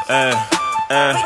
eh, eh.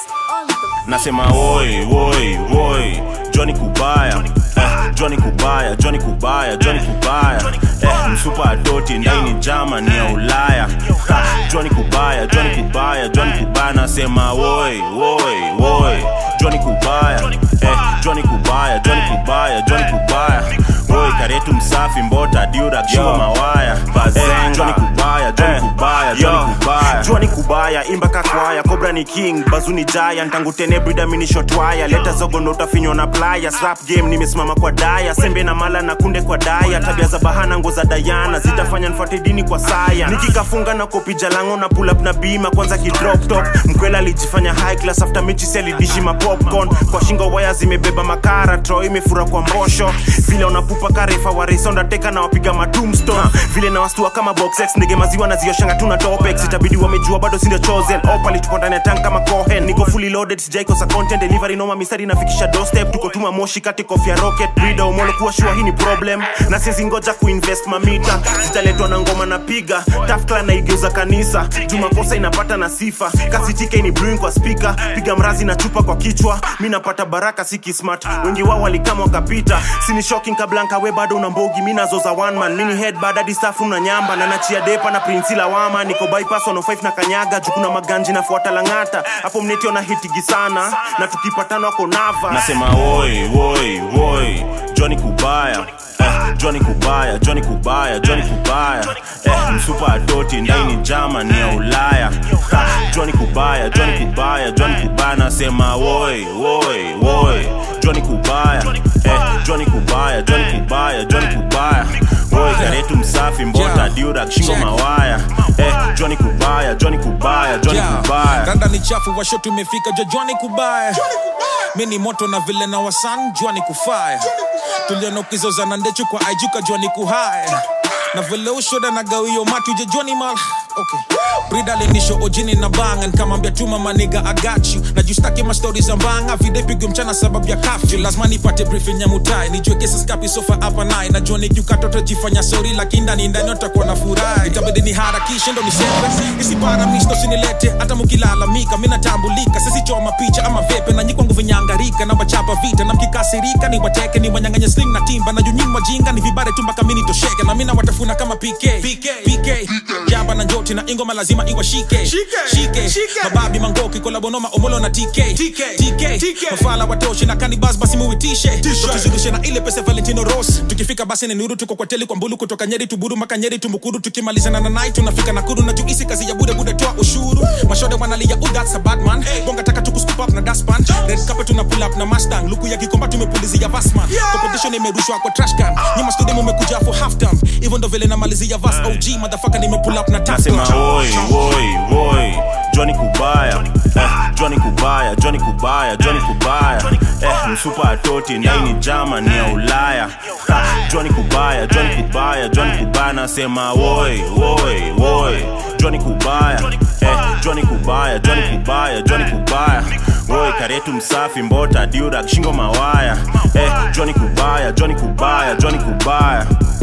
Nasema woi woi woi Johnny Kubaya eh, Johnny Kubaya Johnny Kubaya Johnny Kubaya eh, msupa adoti ndani Germany ya Ulaya ha, Johnny Kubaya Johnny Kubaya Johnny Kubaya nasema woi woi woi Johnny Kubaya eh, Johnny Kubaya Johnny Kubaya Johnny Kubaya woi karetu msafi mbota diura kishingo mawaya eh, Johnny Kubaya Johnny Kubaya Johnny Kubaya Jua ni kubaya imba kakwaya Cobra ni king bazu ni giant tangu tene brida mini shot wire leta zogo ndo utafinywa na playa slap game nimesimama kwa daya sembe na mala na kunde kwa daya tabia za bahana ngo za dayana zitafanya nfuate dini kwa saya nikikafunga na kopi jalango na pull up na bima kwanza kidrop top mkwela alijifanya high class after mechi selidishi ma popcorn kwa shingo waya zimebeba makara tro imefura kwa mbosho vile unapupa karefa waresonda teka na wapiga matumstone vile na wastua kama boxex ndege maziwa na zioshanga tuna topex itabidi wamejua bado sindio chosen opali tuko ndani ya tank kama cohen niko fully loaded sijaikosa content delivery noma mistari nafikisha doorstep tuko tuma moshi kati kofia rocket brida umolo kuwa shua hii ni problem na sizi ngoja kuinvest mamita zitaletwa na ngoma na piga tafkla naigeuza kanisa jumakosa inapata na sifa kasi tike ni brewing kwa speaker piga mrazi na chupa kwa kichwa mi napata baraka siki smart wengi wao walikama wakapita sini shocking kablanka we bado una mbogi mi nazoza one man mini head bad hadi safu na nyamba na nachia depa na prinsi lawama niko bypass 105 na kanyaga jukuna maganji nafuata langata hapo mnetio na hitigi sana na tukipatana wako nava nasema woi woi woi Johnny Kubaya eh, Johnny Kubaya Johnny Kubaya Johnny Kubaya eh, msupa adoti ndani Germany ya Ulaya ha, Johnny Kubaya Johnny Kubaya Johnny Kubaya nasema woi woi woi Johnny Kubaya eh, Johnny Kubaya Johnny Kubaya Johnny Kubaya woi karetu msafi mbota Yeah. diura kishingo Check. mawaya eh, Johnny Kubaya Johnny Kubaya Johnny Yeah. Kubaya Randa ni chafu washo tumefika jojwani kubaya mi ni moto na vile na wasan jwani kufaya tuliona ukizozana ndechu kwa aijuka jwani kuhaya na vile ushoda na gawio matu jejwani mal okay. brida lenisho ojini na bangan kamambia tuma maniga agachu na justaki mastori za mbanga videpigo mchana sababu ya kafyu lazima nipate briefing ya mutai nijue kesi skapi sofa hapa naye najua nikiukatoto jifanya sori lakini ndani ndani utakuwa na furaha itabidi ni harakishe ndo nisepe isipara misto sinilete hata mukilalamika mi natambulika sisichoma picha ama vepe na nyikwangu vinyangarika na wachapa vita na mkikasirika ni wateke ni wanyanganye sling na timba na junyini wajinga ni vibare tu mpaka mini tosheke na mina watafuna kama pk pk, PK. jaba na njoti na ingoma lazima iwashike shike mababi mangoki kolabonoma omolo na tk tk mafala watoshi na kanibas basi muitishe tuzidishe na ile pesa valentino ros tukifika basi ni nuru tuko kwa teli kwa mbulu kutoka nyeri tuburu maka nyeri tumukuru tukimalizana na nai tunafika nakuru na juisi kazi ya bude bude toa ushuru mashode wanalia oh that's a bad man bonga taka tuku scoop up na daspan red carpet tuna pull up na mustang luku ya kikomba tumepulizia vasman competition imerushwa kwa trash can nyuma studio mumekuja for half time hivyo ndo vile namalizia vas og motherfucker nime pull up na tap nasema woi woi woi Johnny Kubaya eh, Johnny Kubaya Johnny Kubaya Johnny Kubaya eh, msupa atoti ndani Germany ya Ulaya ha, Johnny Kubaya Johnny Kubaya Johnny Kubaya nasema woi woi woi Johnny Kubaya eh, Johnny Kubaya Johnny Kubaya Johnny Kubaya woi karetu msafi mbota diura kishingo mawaya eh, Johnny Kubaya Johnny Kubaya Johnny Kubaya